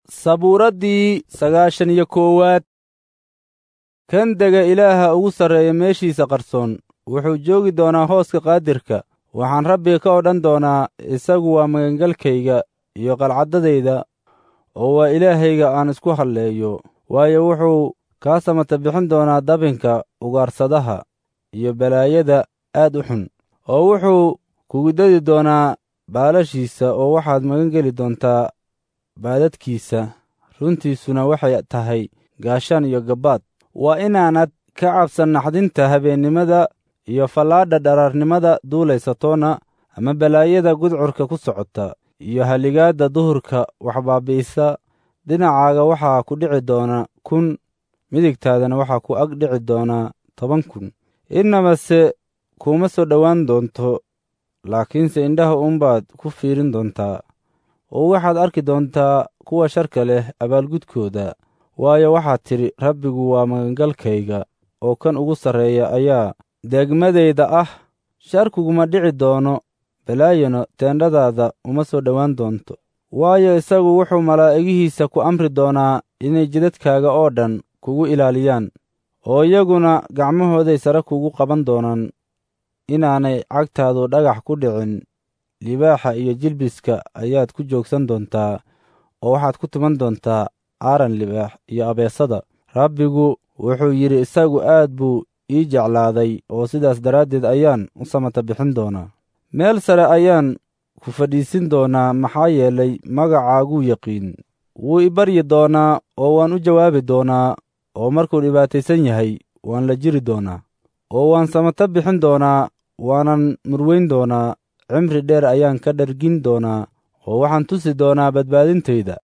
sabuuraddii sagaashan iyo koowaad kan dega ilaaha ugu sarreeya meeshiisa qarsoon wuxuu joogi doonaa hooska qaadirka waxaan rabbiga ka odhan doonaa isagu waa magangalkayga iyo qalcaddadayda oo waa ilaahayga aan isku halleeyo waayo wuxuu kaa samata bixin doonaa dabinka ugaarsadaha iyo balaayada aad u xun oo wuxuu kugu dadi doonaa baalashiisa oo waxaad magan geli doontaa baadadkiisa runtiisuna waxay tahay gaashaan iyo gabbaad waa inaanad ka cabsan naxdinta habeennimada iyo fallaadha dharaarnimada duulaysatoona ama balaayada gudcurka ku socota iyo haligaadda duhurka wax baabi'isa dhinacaaga waxaa ku dhici doona kun midigtaadana waxaa ku ag dhici doonaa toban kun innamase kuuma soo dhowaan doonto laakiinse indhaha uunbaad ku fiirin doontaa oo waxaad arki doontaa kuwa sharka leh abaalgudkooda waayo waxaad tidhi rabbigu waa magangalkayga oo kan ugu sarreeya ayaa deegmadayda ah sharkiguma dhici doono balaayano teendhadaada uma soo dhowaan doonto waayo isagu wuxuu malaa'igihiisa ku amri doonaa inay jidadkaaga oo dhan kugu ilaaliyaan oo iyaguna gacmahooday sare kugu qaban doonaan inaanay cagtaadu dhagax ku dhicin libaaxa iyo jilbiska ayaad ku joogsan doontaa oo waxaad ku tuman doontaa aaran libaax iyo abeesada rabbigu wuxuu yidhi isagu aad buu ii jeclaaday oo sidaas daraaddeed ayaan u samata bixin doonaa meel sare ayaan ku fadhiisin doonaa maxaa yeelay magacaaguu yaqiin wuu i baryi doonaa oo waan u jawaabi doonaa oo markuu dhibaataysan yahay waan la jiri doonaa oo waan samata bixin doonaa waanan murweyn doonaa cimri dheer ayaan ka dhargin doonaa oo waxaan tusi doonaa badbaadintayda